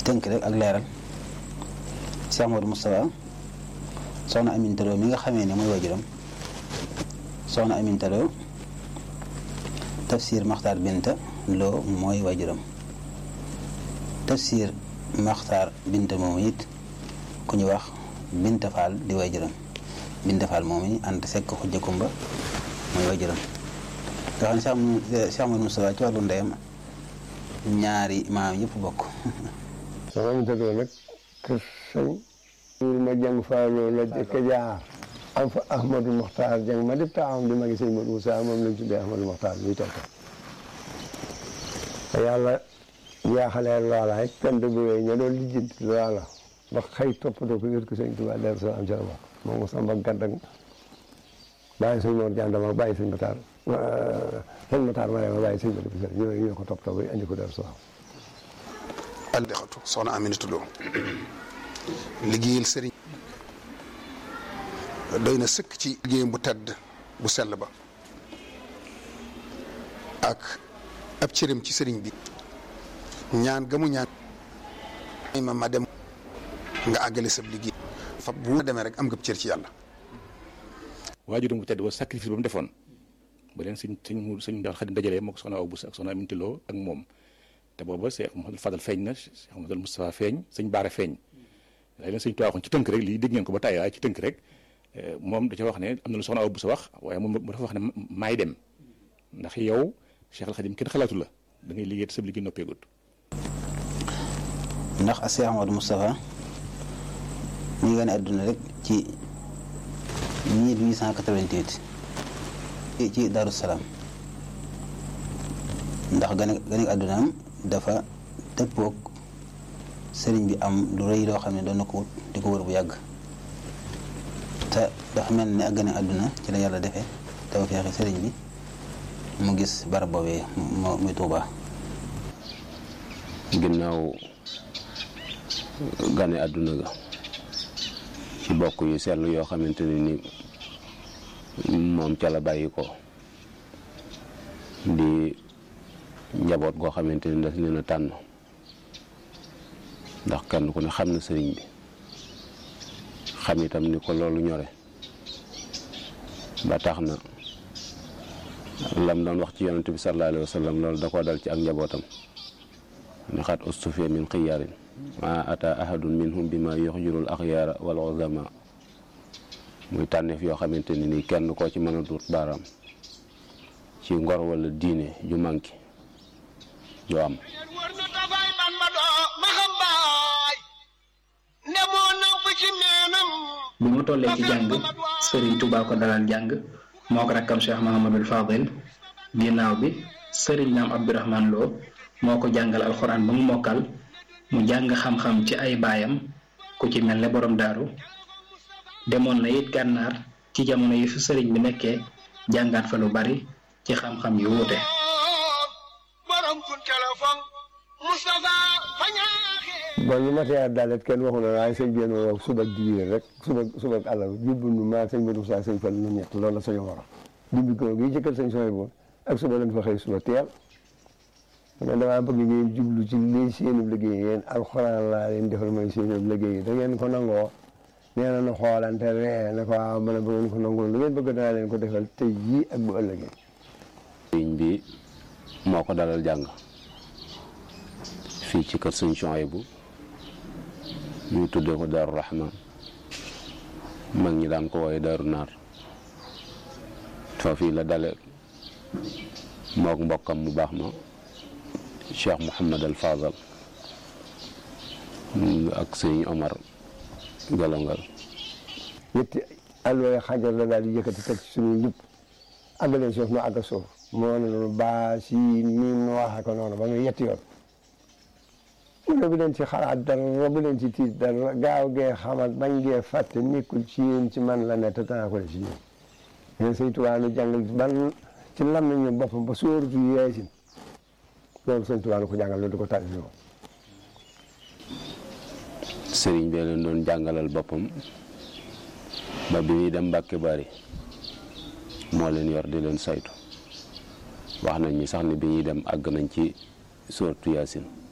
tënk rek ak leeral Cheikh Modou Moustapha soxna Aminta Lo mi nga xamee ne mooy wajuram soxna Aminta Lo tafsir Maxtaar Binta Lo mooy wajuram tafsir Maxtaar Binta moomu it ku ñu wax Binta Fall di wajuram Binta Fall moomu it ànd sekk xujja kumba mooy wajuram nga xam ne Cheikh Modou Moustapha ci wàllu ndeyam ñaari maam yëpp bokk soxna Aminta Lo nag kër sëñ suur ma jàng faaloo la jëkk jaar am fa Ahmadou Mokhtar jàng ma def taawam di magi sëñ Modou Moussa moom lañ tuddee Ahmadou Mokhtar muy toog te yàlla jaaxalee loola it kenn du bu ña doon lijjanti loola ba xëy toppatoo ko yër ko sëñ Tuubaa Daaru Salaam ca la bokk moom mo samba gàddak bàyyi sëñ Mor Jàndama bàyyi sëñ Matar sëñ Matar ma ma bàyyi sëñ Modou Moussa ñoo ñoo ko toppatoo ba andi ko Daaru Salaam aldexatu soxna Aminata Lo liggéeyal sëriñ doy na sëkk ci liggéeyam bu tedd bu sell ba ak ab cëram ci sëriñ bi ñaan gamu ñaan ma ma dem nga àggale sab liggéey fa bu demee rek am nga cër ci yàlla waajuram bu tedd ba sacrifice ba mu defoon ba leen suñ suñ suñ daal xadim dajalee moo ko soxna aw bu ak soxna Aminata Lo ak moom te booba Cheikh Mouhamadou Fadal feeñ na Cheikh Mouhamadou Moustapha feeñ sëñ Baara feeñ day leen sëñ Tuubaa waxoon ci tënk rek lii dégg ngeen ko ba tàyyi waaye ci tënk rek moom da ca wax ne am na lu soxna aw bu sa wax waaye moom mu dafa wax ne maay dem ndax yow Cheikh Al Khadim kenn xalaatu la da ngay liggéey te sa liggéey noppeegut ndax a Cheikh Amadou Moustapha ñu ngi gane àdduna rek ci 1888 ci Daaru Salaam ndax gane gane àddunaam dafa dëppoog sëriñ bi am lu rëy loo xam ne doon na ko wut di ko wër bu yàgg te dafa mel ne ak gane àdduna ci la yàlla defee dafa feexe sëriñ bi mu gis barab boobee mu muy Tuubaa ginnaaw gane àdduna ga ci bokk yu sell yoo xamante ne ni moom ca la bàyyi ko di njaboot goo xamante ni daf leen a tànn ndax kenn ku ne xam na sëriñ bi xam itam ni ko loolu ñore ba tax na lam doon wax ci yonente bi sallallahu alayhi wa sallam loolu da koo dal ci ak njabootam ne xat ustufiya min xiyaarin ma ata ahadun minhum bi ma yuxjirul axyaara wal uzama muy tànneef yoo xamante ni nii kenn koo ci mën a duut baaraam ci ngor wala diine ju manki ju am bi mu tollee ci jàng Serigne Touba ko dalal jàng moo ko rakkam Cheikh Mahamadul Fadil ginnaaw bi Serigne Naam Abdourahman Lo moo ko jàngal alxuraan ba mu mokkal mu jàng xam-xam ci ay baayam ku ci mel ne borom daaru demoon na it gànnaar ci jamono yi fi sëriñ bi nekkee jàngaat fa lu bari ci xam-xam yu wuute bon ñu matee dalet kenn waxu na waaye sëñ bi wax suba ak dibiir rek suba suba ak àllarba jubbu nu maa sëñ Modou Moussa sëñ Fall nu ñett loolu la sañu war a jubbi ko gi jëkkal sëñ sooy boobu ak suba lañ fa xëy suba teel man damaa bëgg ngeen jublu ci lii seenu liggéey yéen alxuraan laa leen defal mooy seenu liggéey da ngeen ko nangoo nee na nu xoolante ree ne ko waaw mën a bu ngeen ko nangoo lu ngeen bëgg danaa leen ko defal tey jii ak bu ëllëgee sëriñ bi moo ko dalal jàng fii ci kër sëñ Chouaïbou ñu tuddee ko Daaru Rahman mag ñi daan ko wooye Daaru Naar foofii la dale mook mbokkam mu baax ma Cheikh Mouhamad al Fadal ak sëñ Omar Galongal ñetti alway xajar la daal di yëkkati teg ci suñu njub àggaleen suuf nu àgg suuf moo ne noonu baa si miim nu waxe ko noonu ba muy yetti yoon mu ne bu leen ci xalaat dara bu leen ci tiit dara gaaw gee xamal bañ gee fàtte nekkul ci yéen ci man la ne te danaa ko def ci yéen yéen sëñ Tuubaa nu jàngal ban ci lam nañu boppam ba sóoratu Yaasin loolu sëñ Tuubaa nu ko jàngal loolu di ko tàlli ñoo sëriñ bee leen doon jàngalal boppam ba bi ñuy dem Mbàkke Bari moo leen yor di leen saytu wax nañ ñi sax ni bi ñuy dem àgg nañ ci sóoratu Yaasin